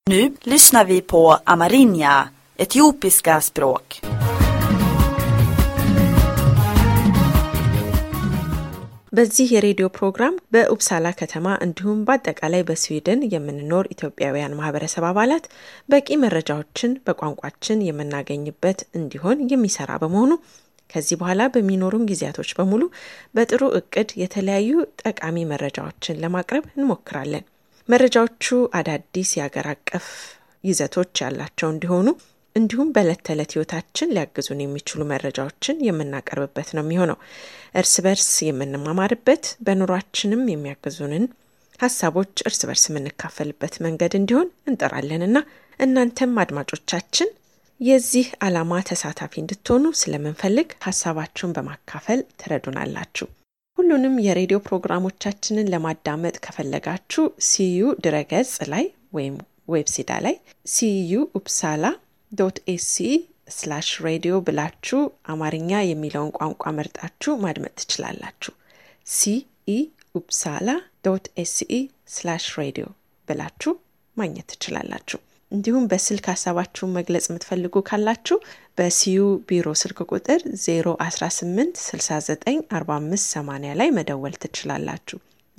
Nu lyssnar vi på amerinja, etiopiska språk. በዚህ የሬዲዮ ፕሮግራም በኡፕሳላ ከተማ እንዲሁም በአጠቃላይ በስዊድን የምንኖር ኢትዮጵያውያን ማህበረሰብ አባላት በቂ መረጃዎችን በቋንቋችን የምናገኝበት እንዲሆን የሚሰራ በመሆኑ ከዚህ በኋላ በሚኖሩን ጊዜያቶች በሙሉ በጥሩ እቅድ የተለያዩ ጠቃሚ መረጃዎችን ለማቅረብ እንሞክራለን። መረጃዎቹ አዳዲስ የአገር አቀፍ ይዘቶች ያላቸው እንዲሆኑ እንዲሁም በዕለት ተዕለት ህይወታችን ሊያግዙን የሚችሉ መረጃዎችን የምናቀርብበት ነው የሚሆነው። እርስ በርስ የምንማማርበት በኑሯችንም የሚያግዙንን ሀሳቦች እርስ በርስ የምንካፈልበት መንገድ እንዲሆን እንጠራለንና እናንተም አድማጮቻችን የዚህ ዓላማ ተሳታፊ እንድትሆኑ ስለምንፈልግ ሀሳባችሁን በማካፈል ትረዱናላችሁ። ሁሉንም የሬዲዮ ፕሮግራሞቻችንን ለማዳመጥ ከፈለጋችሁ ሲዩ ድረገጽ ላይ ወይም ዌብሲዳ ላይ ሲዩ ኡፕሳላ ዶት ኤሲ ስላሽ ሬዲዮ ብላችሁ አማርኛ የሚለውን ቋንቋ መርጣችሁ ማድመጥ ትችላላችሁ። ሲኢ ኡፕሳላ ዶት ኤሲኢ ስላሽ ሬዲዮ ብላችሁ ማግኘት ትችላላችሁ። እንዲሁም በስልክ ሀሳባችሁን መግለጽ የምትፈልጉ ካላችሁ በሲዩ ቢሮ ስልክ ቁጥር 018 69 45 80 ላይ መደወል ትችላላችሁ።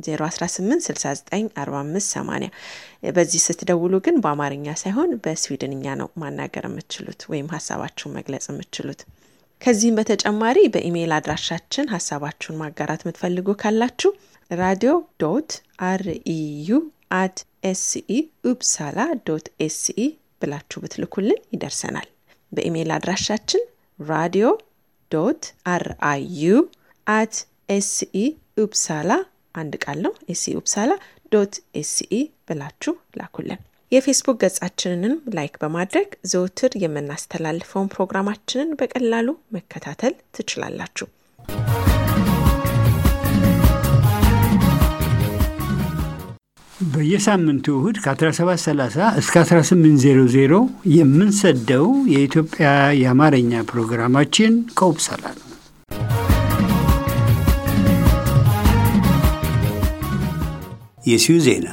018694580 በዚህ ስትደውሉ ግን በአማርኛ ሳይሆን በስዊድንኛ ነው ማናገር የምትችሉት ወይም ሀሳባችሁን መግለጽ የምትችሉት። ከዚህም በተጨማሪ በኢሜይል አድራሻችን ሀሳባችሁን ማጋራት የምትፈልጉ ካላችሁ ራዲዮ ዶት አርኢዩ አት ኤስኢ ኡፕሳላ ዶት ኤስኢ ብላችሁ ብትልኩልን ይደርሰናል። በኢሜይል አድራሻችን ራዲዮ ዶት አርአዩ አት ኤስኢ ኡፕሳላ አንድ ቃል ነው። ኤስኢ ኡፕሳላ ዶት ኤስኢ ብላችሁ ላኩልን። የፌስቡክ ገጻችንንም ላይክ በማድረግ ዘውትር የምናስተላልፈውን ፕሮግራማችንን በቀላሉ መከታተል ትችላላችሁ። በየሳምንቱ እሁድ ከ1730 እስከ 1800 የምንሰደው የኢትዮጵያ የአማርኛ ፕሮግራማችን ከኡፕሳላ ነው። የሲዩ ዜና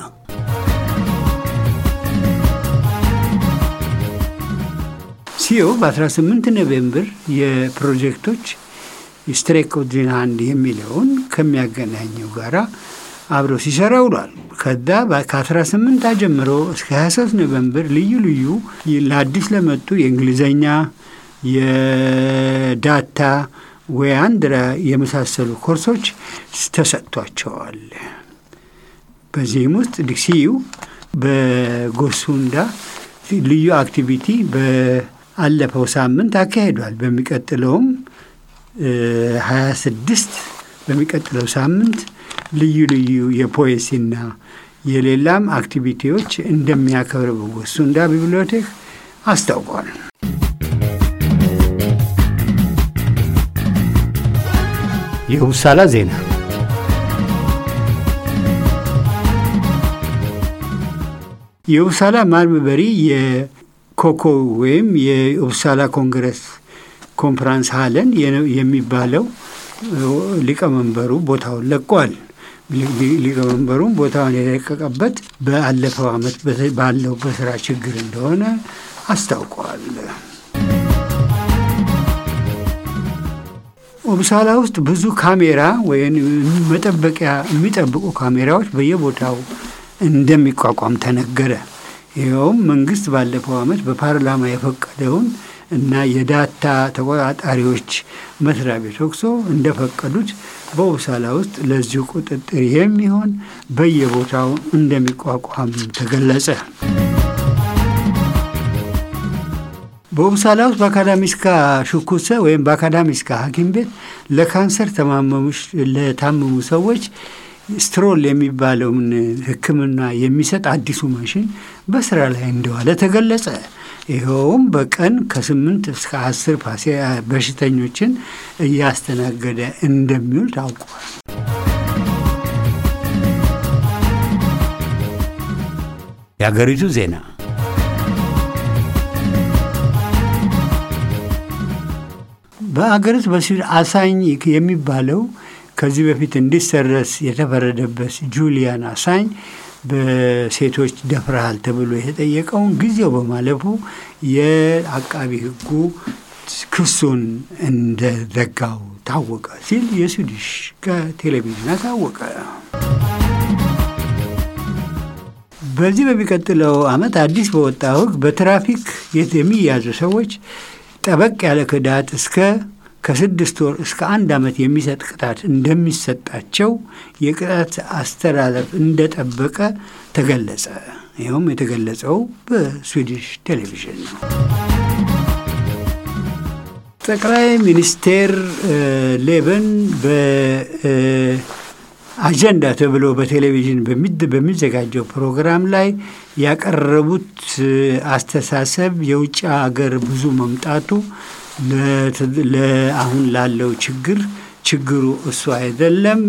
ሲዮ በ18 ኖቬምበር የፕሮጀክቶች ስትሬክ ኦፍ ሃንድ የሚለውን ከሚያገናኘው ጋራ አብሮ ሲሰራ ውሏል። ከዛ ከ18 ጀምሮ እስከ 23 ኖቨምበር ልዩ ልዩ ለአዲስ ለመጡ የእንግሊዝኛ፣ የዳታ ወይ አንድራ የመሳሰሉ ኮርሶች ተሰጥቷቸዋል። በዚህም ውስጥ ዲክሲዩ በጎሱንዳ ልዩ አክቲቪቲ በአለፈው ሳምንት አካሂዷል። በሚቀጥለውም 26 በሚቀጥለው ሳምንት ልዩ ልዩ የፖኤሲና የሌላም አክቲቪቲዎች እንደሚያከብር በጎሱንዳ ቢብሊዮቴክ አስታውቋል። የኡፕሳላ ዜና የኡፕሳላ ማርበሪ የኮኮ ወይም የኡፕሳላ ኮንግረስ ኮንፈራንስ ሀለን የሚባለው ሊቀመንበሩ ቦታውን ለቋል። ሊቀመንበሩም ቦታውን የለቀቀበት በአለፈው ዓመት ባለው በስራ ችግር እንደሆነ አስታውቀዋል። ኡፕሳላ ውስጥ ብዙ ካሜራ ወይም መጠበቂያ የሚጠብቁ ካሜራዎች በየቦታው እንደሚቋቋም ተነገረ። ይኸውም መንግስት ባለፈው ዓመት በፓርላማ የፈቀደውን እና የዳታ ተቆጣጣሪዎች መስሪያ ቤት ወቅሶ እንደፈቀዱት በኡፕሳላ ውስጥ ለዚሁ ቁጥጥር የሚሆን በየቦታው እንደሚቋቋም ተገለጸ። በኡፕሳላ ውስጥ በአካዳሚስካ ሹኩሰ ወይም በአካዳሚስካ ሐኪም ቤት ለካንሰር ለታመሙ ሰዎች ስትሮል የሚባለውን ሕክምና የሚሰጥ አዲሱ ማሽን በስራ ላይ እንደዋለ ተገለጸ። ይኸውም በቀን ከስምንት እስከ አስር በሽተኞችን እያስተናገደ እንደሚውል ታውቋል። የአገሪቱ ዜና በአገሪቱ በስዊድን አሳኝ የሚባለው ከዚህ በፊት እንዲሰረስ የተፈረደበት ጁሊያን አሳኝ በሴቶች ደፍረሃል ተብሎ የተጠየቀውን ጊዜው በማለፉ የአቃቢ ሕጉ ክሱን እንደዘጋው ታወቀ ሲል የስዊዲሽ ቴሌቪዥን አሳወቀ። በዚህ በሚቀጥለው ዓመት አዲስ በወጣው ሕግ በትራፊክ የሚያዙ ሰዎች ጠበቅ ያለ ቅጣት እስከ ከስድስት ወር እስከ አንድ ዓመት የሚሰጥ ቅጣት እንደሚሰጣቸው የቅጣት አስተላለፍ እንደጠበቀ ተገለጸ። ይኸውም የተገለጸው በስዊዲሽ ቴሌቪዥን ነው። ጠቅላይ ሚኒስቴር ሌበን በአጀንዳ ተብሎ በቴሌቪዥን በሚዘጋጀው ፕሮግራም ላይ ያቀረቡት አስተሳሰብ የውጭ ሀገር ብዙ መምጣቱ አሁን ላለው ችግር ችግሩ እሱ አይደለም።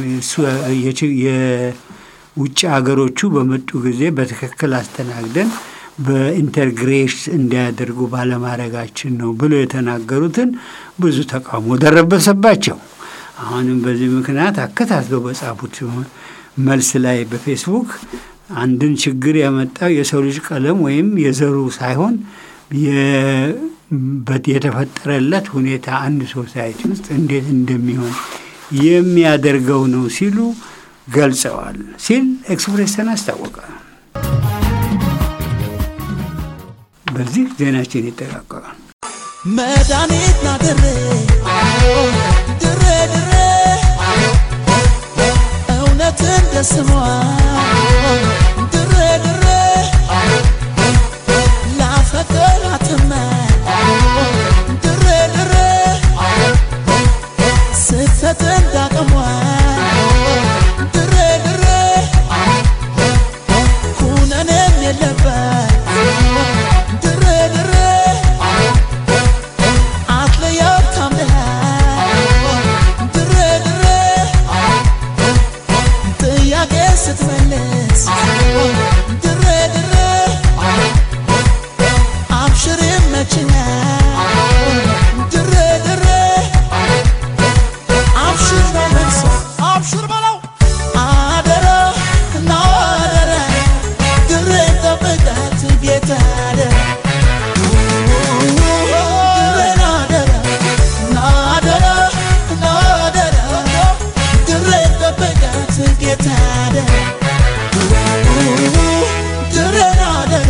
የውጭ ሀገሮቹ በመጡ ጊዜ በትክክል አስተናግደን በኢንተርግሬሽ እንዲያደርጉ ባለማድረጋችን ነው ብሎ የተናገሩትን ብዙ ተቃውሞ ደረበሰባቸው። አሁንም በዚህ ምክንያት አከታትለው በጻፉት መልስ ላይ በፌስቡክ አንድን ችግር ያመጣው የሰው ልጅ ቀለም ወይም የዘሩ ሳይሆን የተፈጠረለት ሁኔታ አንድ ሶሳይቲ ውስጥ እንዴት እንደሚሆን የሚያደርገው ነው ሲሉ ገልጸዋል ሲል ኤክስፕሬስን አስታወቀ። በዚህ ዜናችን ይጠቃቀቃል። መድኃኒት ና ድሬ ድሬ ድሬ እውነት እንደ ስሟ ድሬ ድሬ ላፈቀራትመ ድሬ ድሬ ስህተት እንዳቅሟ ድሬ ድሬ ኩነኔም የለበት ድሬ ድሬ አትለያት ታምነህ ድሬ ድሬ ጥያቄ ስትመልስ ድሬ ድሬ አብሽር ይመችኛል ድሬ ድሬ አብሽር ነው መልሶ አብሽር በለው አደራ እና አደራ ድሬ ጠብቃት ጌታ አደራ ድሬን አደራ ናደራ ናደራ ድሬ ጠብቃት ጌታ አደራ ድሬን አደራ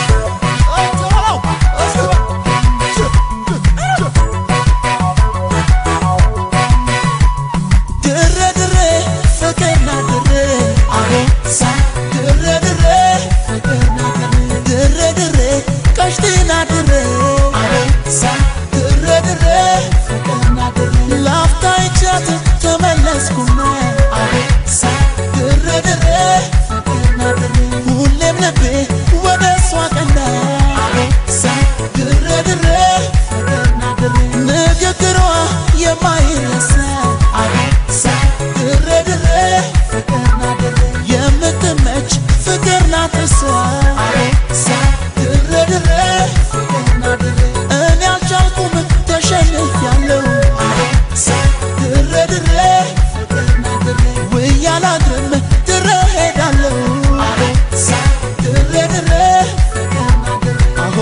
ድሬ ድሬ ፍቅርና ድሬ አቦሳ ድሬ ድሬ ፍቅርና ድሬ ድሬ ድሬ ቀሽትና ድሬ አቦሳ ድሬ ድሬ ፍቅርና ድሬ ላፍታ ይቻት ተመለስኩና አቦሳ ድሬ ድሬ ፍቅርና ድሬ ሁሌም ልቤ ወደ እሷ ቀና አቦሳ ድሬ ድሬ ፍቅርና ድሬ ንግግሯ የማይረሳ አቦሳ ድሬ ድሬ ፍቅርና ድሬ የምትመች ፍቅር ናት እሷ አቦሳ ድሬ ድሬ ፍቅርና ድሬ እኔ አልቻልኩም ተሸንፊያለሁ አቦሳ ድሬ ድሬ ፍቅርና ድሬ ውዬ አላድርም ድሬ ሄዳለሁ አቦሳ ድሬ ድሬ ፍቅርና ድሬ አሆ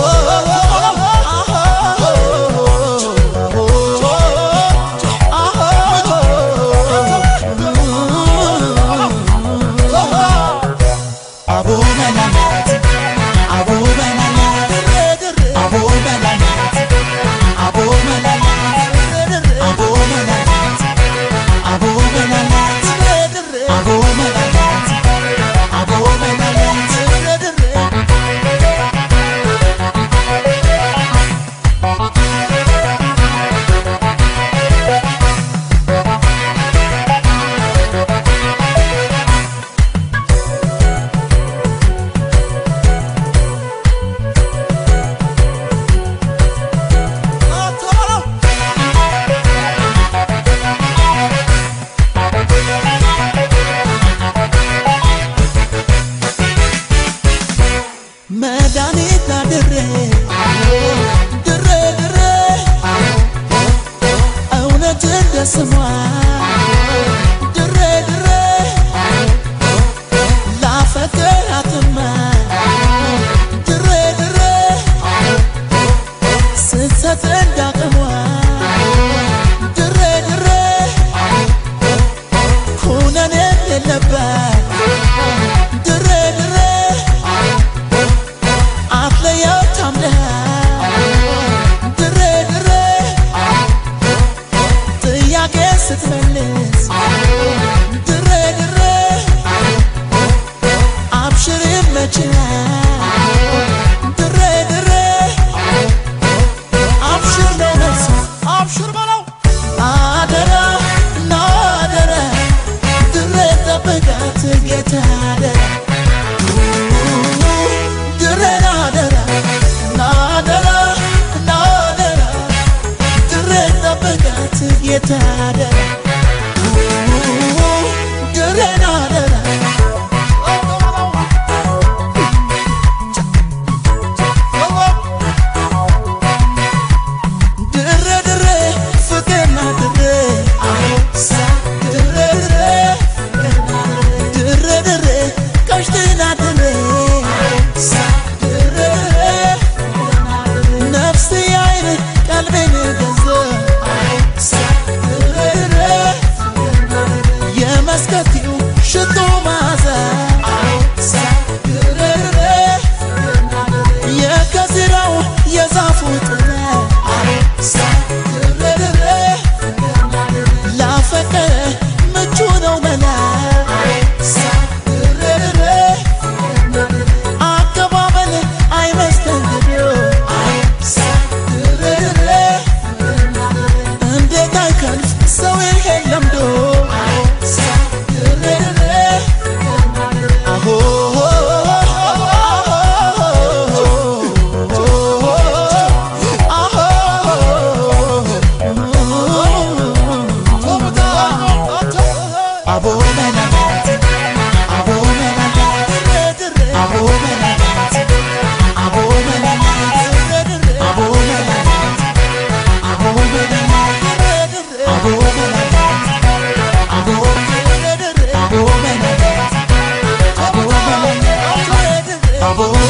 አቦ መላላት አቦ መላላት አቦ መላላት አቦ መላላት አቦ መላላት አቦ መላላት አቦ መላላት አቦ መላላት መድኃኒት ና ድሬ ድሬ ድሬ እውነት እንደ ስሟ ድሬ ድሬ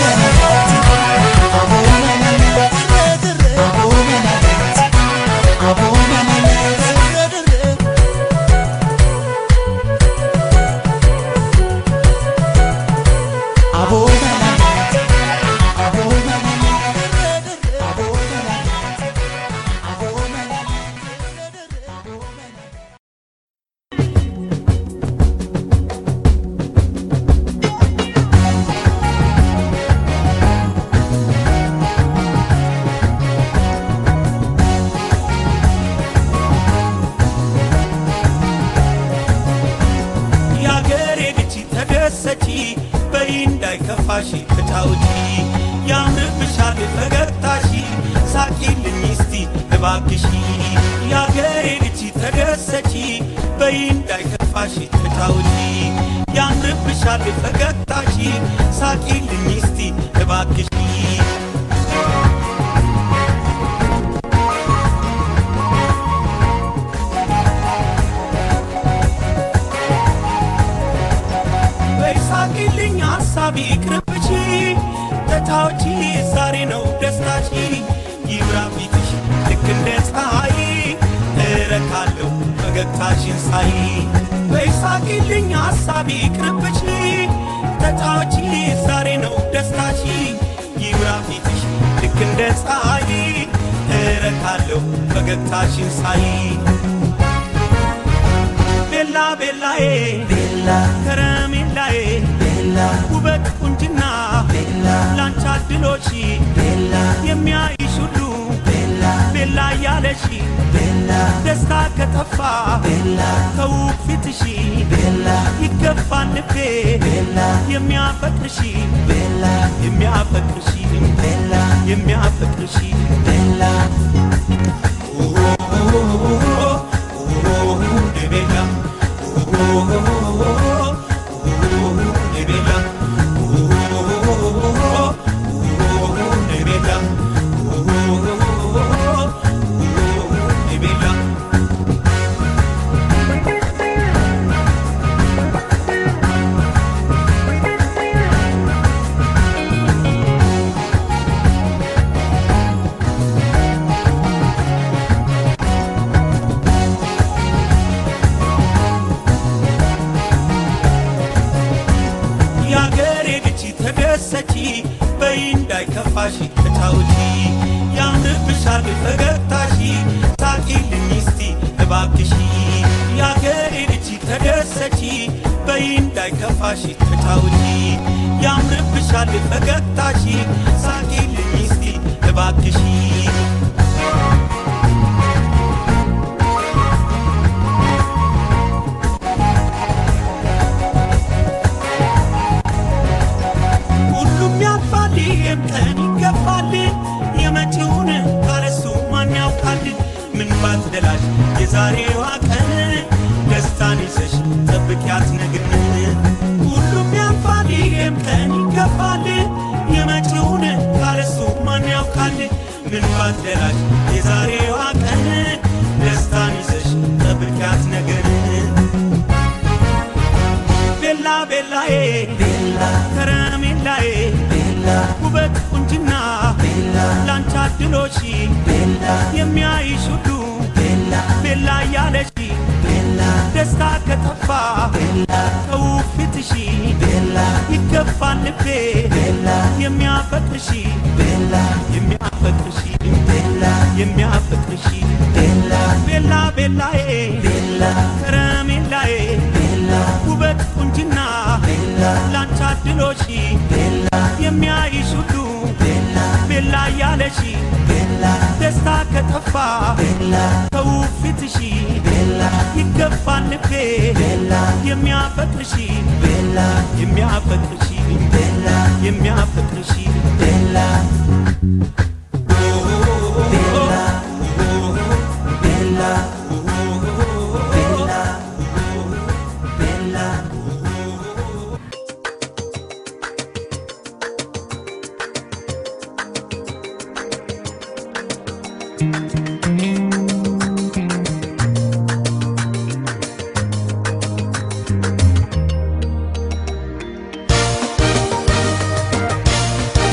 የአገሬ ልጅ ተደሰቺ በይ እንዳይከፋሽ ተጫውቺ ያምርብሻል ፈገግታሺ ሳቂልኝ እስቲ እባክሺ የአገሬ ልጅ ተደሰቺ በይ እንዳይከፋሽ ተጫውቺ ያምርብሻል ፈገግታሺ ሳቂልኝ እስቲ እባክሺ በይሳቂልኝ ሐሳቢ ቅርብቺ ተታዎቺ ዛሬ ነው ደስታቺ ይብራ ፊትሽ ልክ እንደ ፀሐይ እረካለሁ ፈገግታሽን ሳይ በይሳቂልኝ ሐሳቢ ቅርብቺ ተታዎቺ ዛሬ ነው ደስታቺ ይብራ ፊትሽ ልክ እንደ ፀሐይ እረካለሁ ፈገግታሽን ሳይ ቤላ ቤላዬ ቤላ ከረሜላዬ ቤላ ውበት ቁንጅና ቤላ ላንቺ አድሎሽ ቤላ የሚያይሽ ሁሉ ቤላ ቤላ እያለሽ ቤላ ደስታ ከጠፋ ቤላ ከውብ ፊትሽ ቤላ ይገባል ልቤ ቤላ የሚያፈቅርሽ ቤላ የሚያፈቅርሽ ቤላ የሚያፈቅርሽ ቤላ ቤላ የአገሬ ልጅ ተደሰቺ በይ እንዳይከፋሽ ተጫውቺ ያምርብሻል ፈገግታሺ ሳቂልኝ እስቲ እባክሺ የአገሬ ልጅ ተደሰቺ በይ እንዳይከፋሽ ተጫውቺ ያምርብሻል ፈገግታሺ ሳቂልኝ እስቲ እባክሺ ሁሉም ያልፋል፣ ይህም ቀን ይገፋል። የመጪውን ካለሱ ማን ያውቃል? ምን ባትደላሽ የዛሬዋ ቀን ደስታን ይዘሽ ጠብቂያት ነግን። ሁሉም ያልፋል፣ ይህም ቀን ይገፋል። የመጪውን ካለሱ ማን ያውቃል? ምን ባትደላሽ የዛሬዋ ቀን ደስታን ይዘሽ ጠብቂያት ነግን። ቤላ ቤላዬ ቤላ ከረሜላዬ ቤላ ውበት ቁንጅና ቤላ ላንቺ አድሎሽ ቤላ የሚያይሽ ሁሉ ቤላ ቤላ እያለሽ ቤላ ደስታ ከጠፋ ቤላ ከውብ ፊትሽ ቤላ ይገባል ልቤ ቤላ የሚያፈቅርሽ ቤላ የሚያፈቅርሽ ቤላ የሚያፈቅርሽ ቤላ ቤላ ቤላዬ ቤላ ከረሜላዬ ቤላ ውበት ቁንጅና ቤላ ላንቺ አድሎሽ ቤላ የሚያይሽ ሁሉ ቤላ ቤላ እያለሽ ቤላ ደስታ ከጠፋ ቤላ ከውብ ፊትሽ ቤላ ይገባል ልቤ ቤላ የሚያፈቅርሽ ቤላ የሚያፈቅርሽ ቤላ የሚያፈቅርሽ ቤላ ቤላ ቤላ ቤላ ቤላ ♪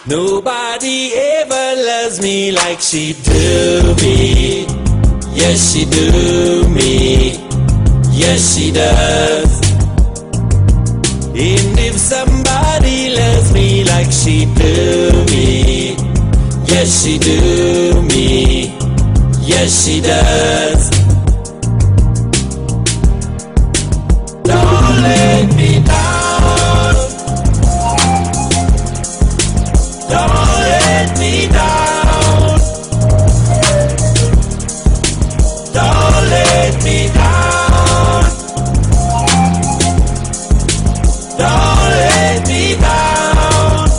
Nobody ever loves me like she do me. Yes, she do me. Yes, she does. And if somebody loves me like she do me, yes, she do me. Yes, she does. Don't let me down. Don't let me down. Don't let me down. Don't let me down.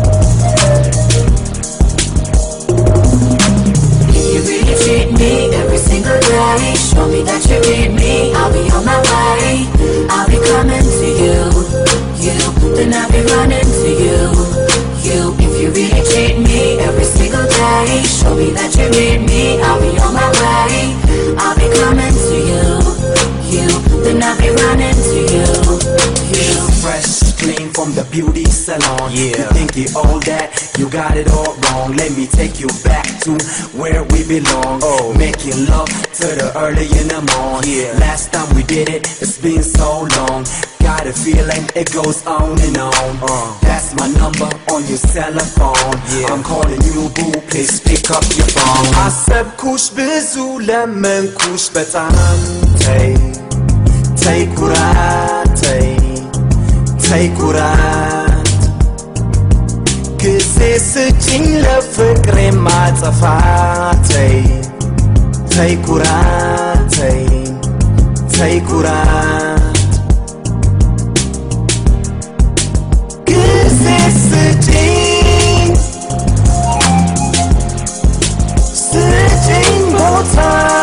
You really treat me every single day. Show me that you need me. I'll be on my way. I'll be coming to you. You, then I'll be running to you. You, if you really treat me every single day. Show me that you need me. I'll be on my way. I'll be coming to you. You, then I'll be running to you. You. Fresh, clean from the beauty salon. Yeah. You think you all that? You got it all wrong. Let me take you back to where we belong. Oh. Making love to the early in the morning. Yeah. Last time we did it, it's been so long. Got a feeling it goes on and on. Uh. That's my number on your telephone. Yeah. I'm calling you boo, please pick up your phone. አሰብኩሽ ብዙ ለመንኩሽ በጣም ተይ ተይ ኩራት ተይ ተይ ኩራት ጊዜ ስጭኝ ለፍቅሬ ማጠፋ ተይ ተይ ኩራት ተይ ተይ ኩራት ጊዜ ስጭኝ ስጭኝ ቦታ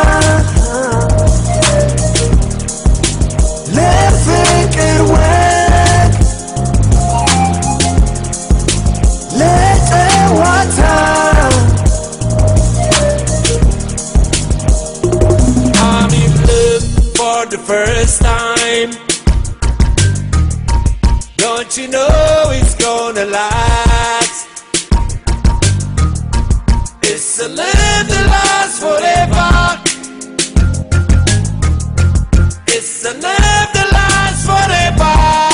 ለፍቅር ወግ ለጨዋታ I'm in love for the first time. Don't you know it's gonna last? It's a love that lasts forever. It's a love that lasts forever.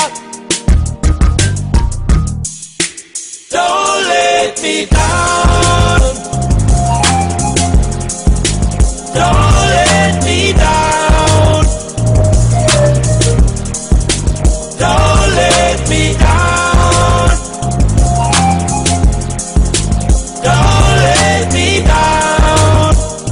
Don't let me down. Don't let me down. Don't let me down. Don't let me down.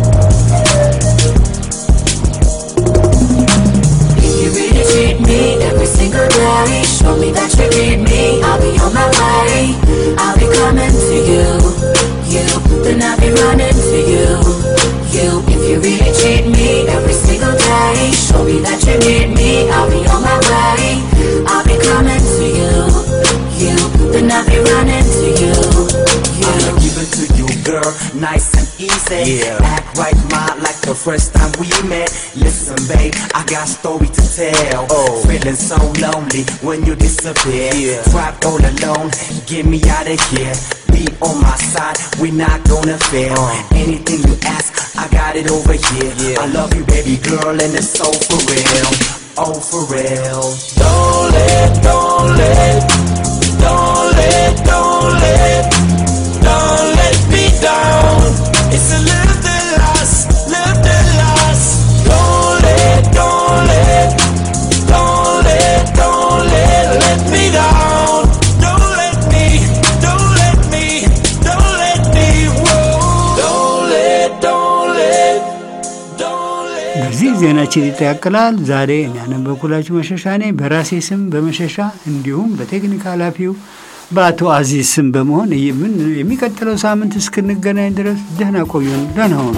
If you really treat me every single day, show me that you need me. I'll be on my way. I'll be coming to you. You, then I'll be running to you. You, if you really treat me every single day, show me that you need me. I'll be on my way. I'll be coming to you. You, then I'll be running to you. I'ma You. give it to you, girl, nice and easy. Yeah. Act right, ma, like the first time we met. Listen, babe, I got story to tell. Oh. Feeling so lonely when you disappear. Yeah. Trapped all alone, get me out of here. Be on my side, we not gonna fail. Anything you ask, I got it over here. Yeah. I love you, baby girl, and it's so for real. Oh, for real. Don't let, don't let, don't let, don't let, don't let me down. It's a love that lasts, love that lasts. Don't let, don't let, don't let, don't let, let me down. Don't let me, don't let me, don't let me, whoa. Don't let, don't let, don't let. በዚህ ዜናችን ይጠቃልላል። ዛሬ እኔ ያነበብኩላችሁ መሸሻ ነኝ። በራሴ ስም በመሸሻ እንዲሁም በቴክኒክ ኃላፊው በአቶ አዚዝ ስም በመሆን ምን የሚቀጥለው ሳምንት እስክንገናኝ ድረስ ደህና ቆዩን። ደህና ሆኑ።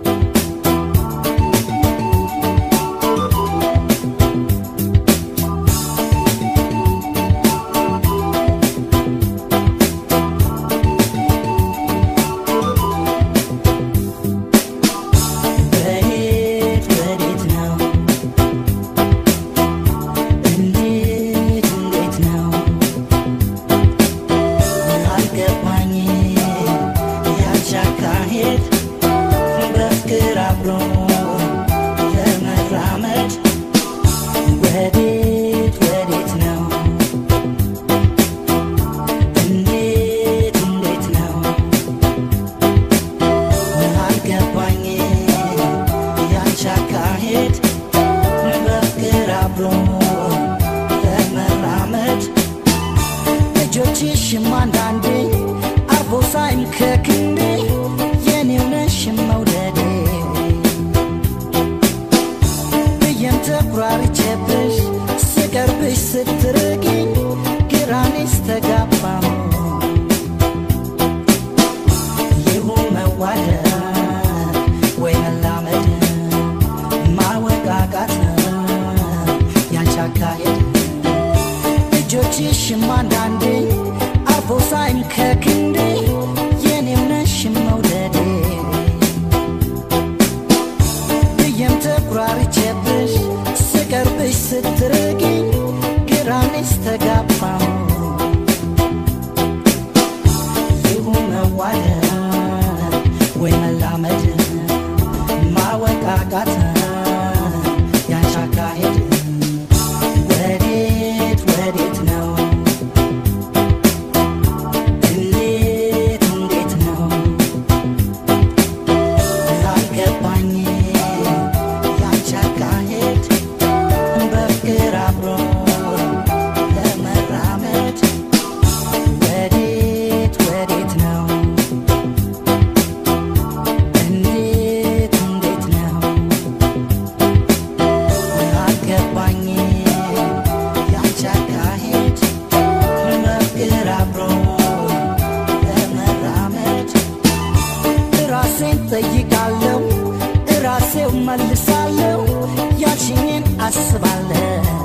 ወዴት ወዴት ነው? እንዴት እንዴት ነው? አልገባኝም ካቃተ ያንቺ አካሄድ ወዴት ወዴት ነው እንዴት እንዴት ነው አልገባኝ ያንቺ አካሄድ በፍቅር አብሮ ለመራመድ ወዴት ወዴት ነው እንዴት እንዴት ነው አልገባኝ ያንቺ አካሄድ በፍቅር አብሮ ለመራመድ ራሴን ጠይቃለሁ ራሴው መልሳለሁ ያልሽኝን አስባለሁ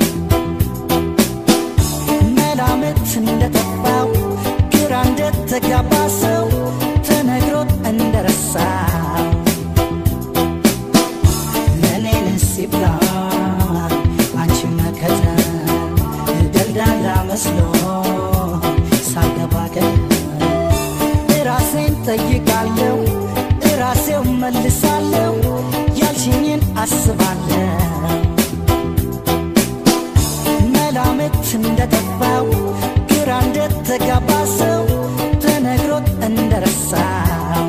መላምት እንደጠፋው ግራ እንደተጋባ ሰው ተነግሮት እንደረሳው ለእኔን ሲብላ አንቺ መከተል ደልዳላ መስሎ ሳገባ ገደል ራሴን ጠይቃለሁ ራሴው መልሳለሁ ያልሽኝን አስባለሁ መላምት እንደጠፋው ግራ እንደተጋባ ሰው ተነግሮት እንደረሳው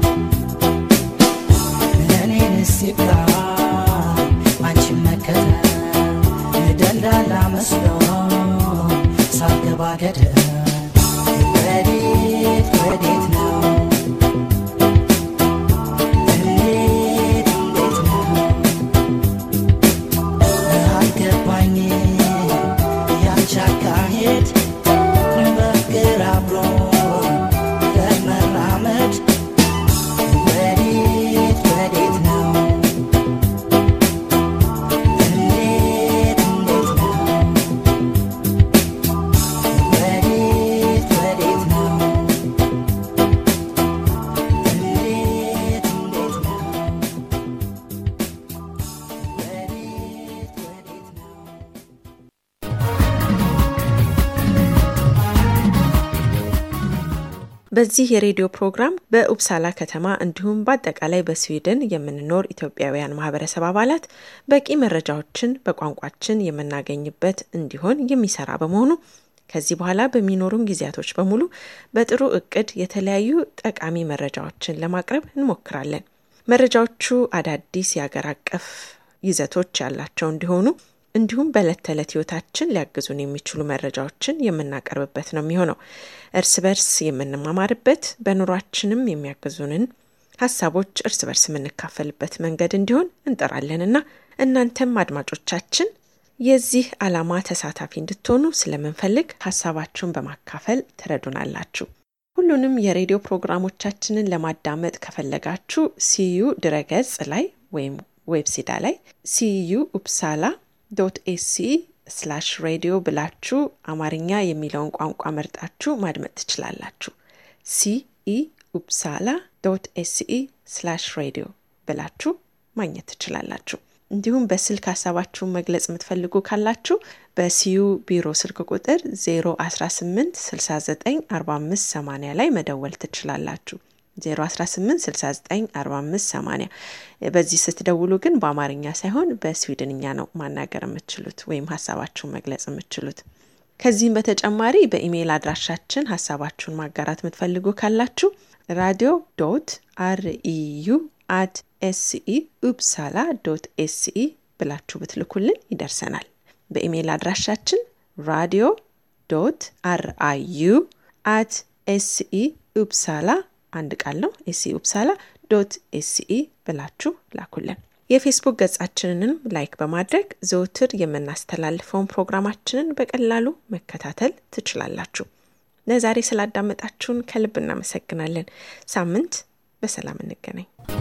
ለእኔን ሲብላ አንቺ መከተል ደላላ መስሎ ሳገባ ገደል ወዴት ወዴት ነው እንዴት እንዴት ነው አልገባኝ ያንቺ አካሄድ በፍቅር አብሮ ለመራመድ ወዴት ወዴት ነው እንዴት እንዴት ነው ወዴት ወዴት ነው እንዴት እንዴት ነው ወዴት ወዴት ነው በዚህ የሬዲዮ ፕሮግራም በኡፕሳላ ከተማ እንዲሁም በአጠቃላይ በስዊድን የምንኖር ኢትዮጵያውያን ማህበረሰብ አባላት በቂ መረጃዎችን በቋንቋችን የምናገኝበት እንዲሆን የሚሰራ በመሆኑ ከዚህ በኋላ በሚኖሩን ጊዜያቶች በሙሉ በጥሩ እቅድ የተለያዩ ጠቃሚ መረጃዎችን ለማቅረብ እንሞክራለን። መረጃዎቹ አዳዲስ የአገር አቀፍ ይዘቶች ያላቸው እንዲሆኑ እንዲሁም በዕለት ተዕለት ህይወታችን ሊያግዙን የሚችሉ መረጃዎችን የምናቀርብበት ነው የሚሆነው። እርስ በርስ የምንማማርበት በኑሯችንም የሚያግዙንን ሀሳቦች እርስ በርስ የምንካፈልበት መንገድ እንዲሆን እንጠራለንና እናንተም አድማጮቻችን የዚህ ዓላማ ተሳታፊ እንድትሆኑ ስለምንፈልግ ሀሳባችሁን በማካፈል ትረዱናላችሁ። ሁሉንም የሬዲዮ ፕሮግራሞቻችንን ለማዳመጥ ከፈለጋችሁ ሲዩ ድረገጽ ላይ ወይም ዌብሲዳ ላይ ሲዩ ኡፕሳላ ዶት ኤሲ ስላሽ ሬዲዮ ብላችሁ አማርኛ የሚለውን ቋንቋ መርጣችሁ ማድመጥ ትችላላችሁ። ሲኢ ኡፕሳላ ዶት ኤሲኢ ስላሽ ሬዲዮ ብላችሁ ማግኘት ትችላላችሁ። እንዲሁም በስልክ ሀሳባችሁን መግለጽ የምትፈልጉ ካላችሁ በሲዩ ቢሮ ስልክ ቁጥር 018 69 45 80 ላይ መደወል ትችላላችሁ። 018694580 በዚህ ስትደውሉ ግን በአማርኛ ሳይሆን በስዊድንኛ ነው ማናገር የምትችሉት ወይም ሀሳባችሁን መግለጽ የምትችሉት። ከዚህም በተጨማሪ በኢሜይል አድራሻችን ሀሳባችሁን ማጋራት የምትፈልጉ ካላችሁ ራዲዮ ዶት አርኢዩ አት ኤስኢ ኡፕሳላ ዶት ኤስኢ ብላችሁ ብትልኩልን ይደርሰናል። በኢሜይል አድራሻችን ራዲዮ ዶት አርአዩ አት ኤስኢ ኡፕሳላ አንድ ቃል ነው ኤስኢ ኡፕሳላ ዶት ኤስኢ ብላችሁ ላኩልን። የፌስቡክ ገጻችንንም ላይክ በማድረግ ዘውትር የምናስተላልፈውን ፕሮግራማችንን በቀላሉ መከታተል ትችላላችሁ። ለዛሬ ስላዳመጣችሁን ከልብ እናመሰግናለን። ሳምንት በሰላም እንገናኝ።